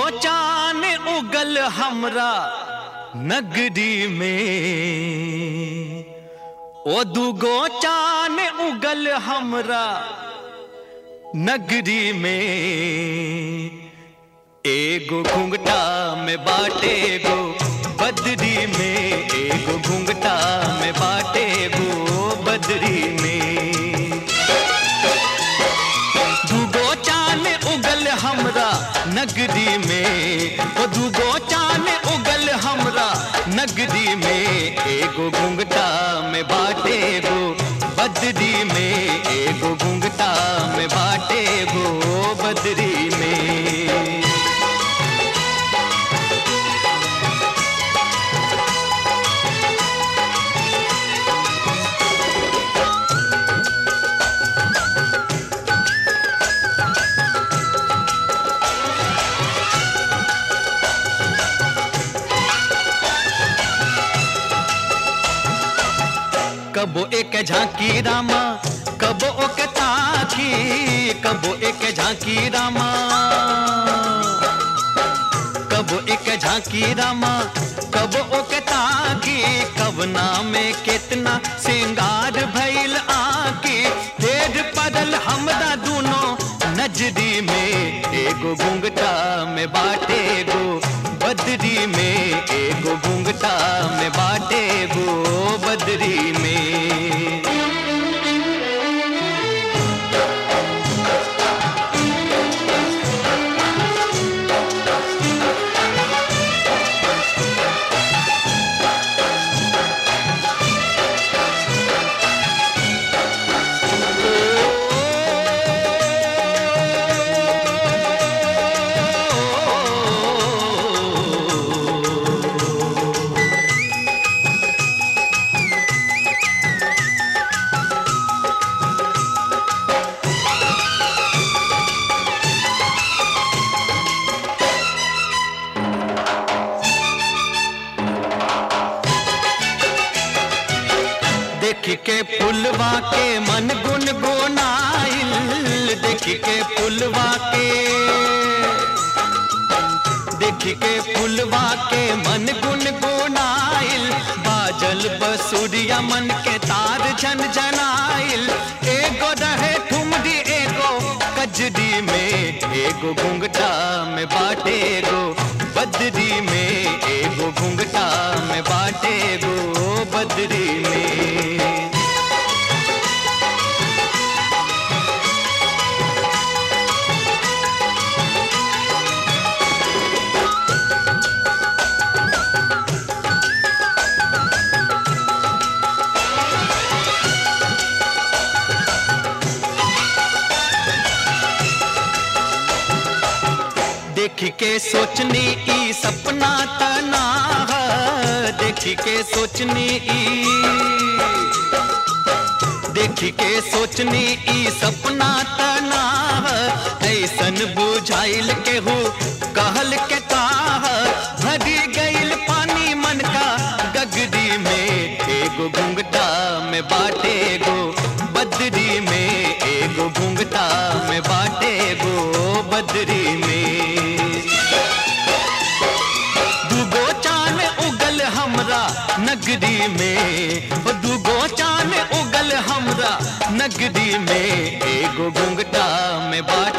चान उगल हमरा नगरी में ओ दुगो चान उगल हमरा नगरी में एगो घुंघटा में बाटे गो बदरी में एगो घुंघटा में बाटे गो बदरी में दूगो चान उगल हमरा नगरी में ओ दूगो चान उगल हमरा नगरी में एगो घुंघटा में बाटे गो बदरी में एगो घुंघटा में बाटे गो बदरी में कबो एक झांकी रामा कबो ओके ताकी कबो एक झांकी रामा कबो एक झांकी रामा कबो ओके ताकी कवना में कितना सिंगार भइल आकी ढेर पड़ल हमरा दूनो नजरी में एगो घुंघटा में बाटे गो बदरी में एगो घुंघटा में बाटे गो बदरी में देख के फुलवा के मन गुन गुनाइल देख के फुलवा के देख के फुलवा के मन गुन गुनाइल बाजल बसुरिया मन के तार झन झनाइल एगो रहे ठुमरी एगो कजरी में एगो घुंघटा में बाटे गो बदरी में एगो घुंघटा में बाटे गो बदरी में देख के सोचनी ई सपना तना है देख के सोचनी ई देख के सोचनी ई सपना तना है ऐसन बुझाइल के हो कहल के काह भरी गइल पानी मन का गगरी में एगो घुंघटा में बाटे गो बदरी में एगो घुंघटा में बाटे गो बदरी में दूगो चान उगल हमरा नगरी में ओ दूगो चान उगल हमरा नगरी में एगो घुंघटा में बाट